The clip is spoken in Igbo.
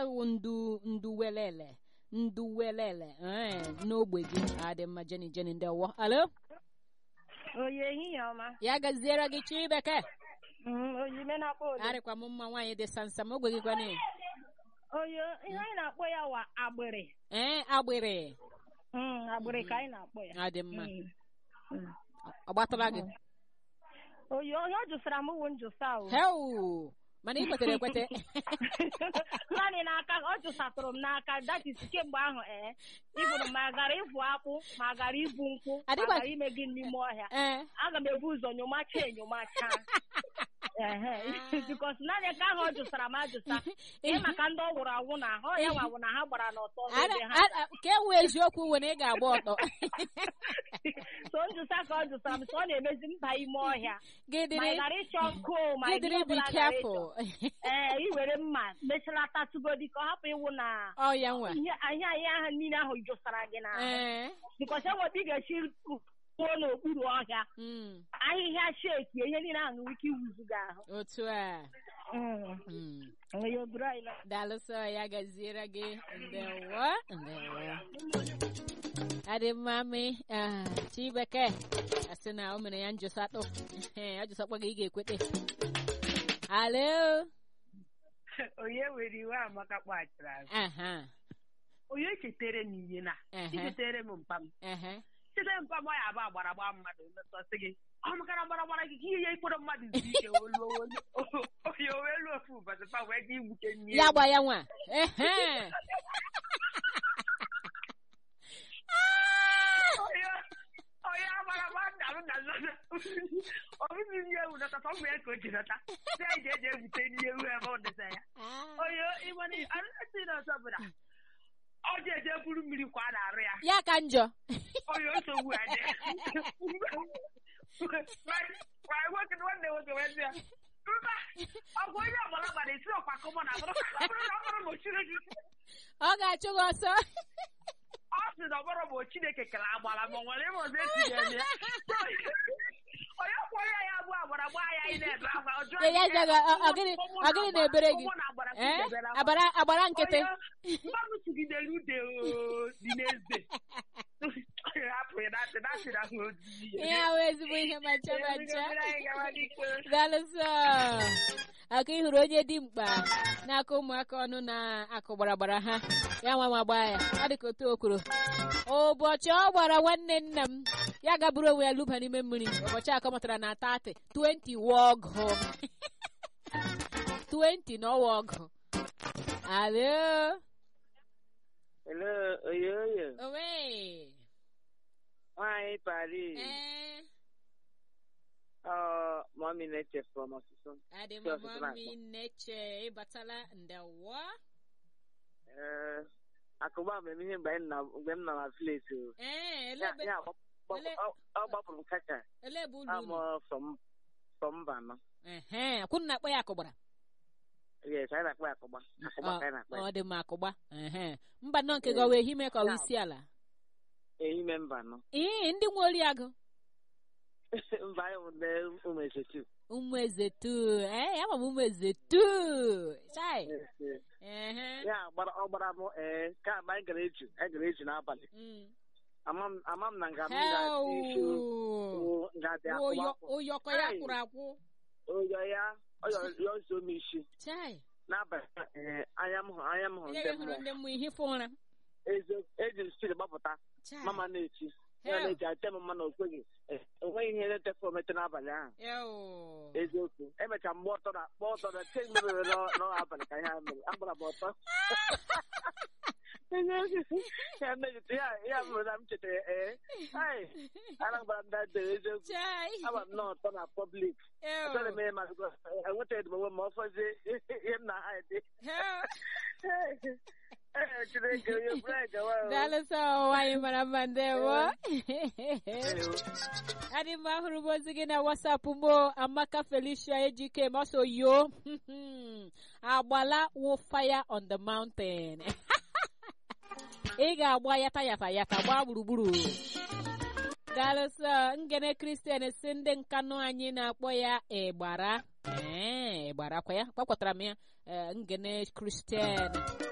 ewu ndu nduwelele nduwelele ee n'ogbe gị adị mma jeni jeni ndewo alo oyi ehihie ọma ya gaziere gị chi bekee Mm, oyi ime na-akpọ oyi arịkwa m mma nwaanyị dị sansam ogbe gị kwana oyi ihe anyị na-akpọ ya wa agbịrị ee agbịrị Mm, agbịrị ka anyị na-akpọ ya adị mma Mm. Mm. ọ gbatara gị oyi onye ọ jụsara m wụ njụsa o heu mana ị kwetere ekwete naanị n'aka ọ jụsatụrụ m n'aka datis kemgbe ahụ ee ịbụrụ ma gara ịvụ akpụ ma gara ibu nkwụ ma Adịkwa- gara ime gị n'ime ọhịa ee aga m ebu ụzọ nyomacha enyomacha ehe bikos naanị nke ahụ ọ jụsara m ajụsa ihe maka ndị ọ wụrụ awụ na ọ ya nwa wụ na ha gbara n'ọtọ Ara- n'ebe ha ara- ka e wee eziokwu were ị ga-agba ọtọ so njụsa ka ọ jụsara m so ọ na-emezi mba ime ọhịa gị ma dịrị ị gara ịchọ nkụ ma gị ị dịrị be careful ee i were mma mechalata tugodi ka ọ hapụ ịwụ na ọ ya nwa ihe ahịa ahịa ahụ niile ahụ jụsara gị na ee bikọs enweta ị ga-esi kwuo n'okpuru ọhịa mm, ahịhịa sheki ihe niile ahụ nwere ike iwuzu gị ahụ otu a mm. onye oburu anyị na daalụsọ ya gaziere gị ndewo ndewo adị mma mi ah, chibeke asị na o mere ya njụsatụ ọ jụsakwa gị ị ga-ekwete alo onye were iwe amaka kpaghachiri azụ aha onye chetere m ihe na Ehe. ichetere m mpa m ehe chete mpa m ọ ya abụ agbara gba mmadụ metọsị gị ọ makara gbara gbara gị ka ihe ya ikpọrọ mmadụ zuru ike oluo onye o wee luo ofu ụbọchị pa wee ga igbuke nri ya gba ya nwa ehe onye agbara gba nna m na nna ọbụzi ndị ewu nọta ọ bụ ya ka o ji nọta sị anyị ga-eji ebute nri ewu ebe ọ dịsa ya onye ịmana arụsị na ọzọ bụ na ọ ji eje buru mmiri kwa a na-arụ ya ya ka njọ onye nsogbu adị ma nwoke nwanne nwoke wee sị ya mba ọ bụ onye ọgbara gbara esi ọkwa kọmọ na abụrụ ọ bụrụ na ọ bụrụ na o Chineke ọ ga-achụ gị ọsọ ọ sị na ọ bụrụ ma o Chineke kere agbara ma ọ nwere ịma ọzọ esi ya eme ya onye kwụọ ya ya bụ agbara gbaa ya ị na-ebe akwa ọjọọ Ya- ya jaga, ọ- ọ gịnị- ọ gịnị na-ebere gị? ụmụ na agbara ee kụdebere akwa. agbara agbara nkịtị mmadụ tụgidere ude oo, dị n'eze hapụ ya datị datị na ahụ ojiji ya. ihe ahụ ezigbo ihe macha Onye macha bidoro anyị gawa n'ike. daalụsọ aka ị hụrụ onye dị mkpa n'aka ụmụaka ọnụ na-akụ gbaragbara ha ya nwa ma gbaa ya ọ dị ka otu okwuru ụbọchị ọ gbara nwanne nna m ya gaburu onwe ya luba n'ime mmiri ụbọchị akọ mụtara na 30 20 wa ọgụ 20 n'ọwa ọgụ alo Hello, oyoyo. owe Nwaanyị Paris. ee Ọ mọmi na-eche from ọsụsụ. adị m Ndị ọsụsụ mami na-akpọ. nneche ịbatala ndewo Ee, akụgba m eme ihe mgbe anyị nọ- mgbe m nọ na village o. ee Ya elebe ya gbap- gbap- ele- ọ- ọ gbapụrụ m kacha. elebe ụlọ unu Amụ from from Bano. ehe kwunu na-akpọ ya akụgbara Yes, anyị na-akpọ ya akụgba. Akụgba ka anyị na-akpọ ya. ọ dị mma akụgba ehe mba nnọọ nke gị ọ wee hime ka ọ wee isi ala Ehime Mbano. ee ndị nwe oriagụ Mba anyị bụ ndị ụmụ ezetu. ụmụ eze tu ee ama m ụmụ eze tu chai Yes, yes. ehe Ya gbara ọ gbara m ee ka mgbe anyị gara eju anyị gara eju n'abalị. Mm. Ama m ama m na nga m ga-adị isi Heo. ga-adị Ụyọ- akụgba. ụyọkọ ya Ai. kwụrụ akwụ Oyo ya ọ yọ zo m isi. chai n'abalị ee, anya m hụrụ anya m hụrụ onye ndị gị hụrụ mmụọ ndị mmụọ ihe fụ ụra eziokwu eji m siri gbapụta chai mama na-echi ya Hell. na-eji ache m mma na okweghị Ee, enweghị ihe na-etefe omete n'abalị ahụ Eo. eziokwu emecha mgbe ọtọ na kpọ ọtọ na ke mgbe mere n'ọ- n'abalị ka ihe a mere agbara m ọtọ Eziokwu. ya mejite ya ya mere na m chetara ee ai ara gbara m dade eziokwu chai agba m n'ọtọ na pọblik Eo. achọrọ m ihe ma enwetaghị m onwe m ma ọ fọzie ihe m na ha dị Heo. Ee, Chineke onye bụrụ anyị gawa o. daalụ sọ nwaanyị mara mma ndewo adị mma hụrụ m ozi gị na wasapụ m o. amaka felicia ejike maso yo agbala wụ fire on the mountain ị ga-agba yata yata yata gbaa gburugburu daalụ sọ ngene kristian si ndị nkanụ anyị na-akpọ ya ịgbara ee ịgbara kwa ya gbakwatara m ya ee, ngene kristian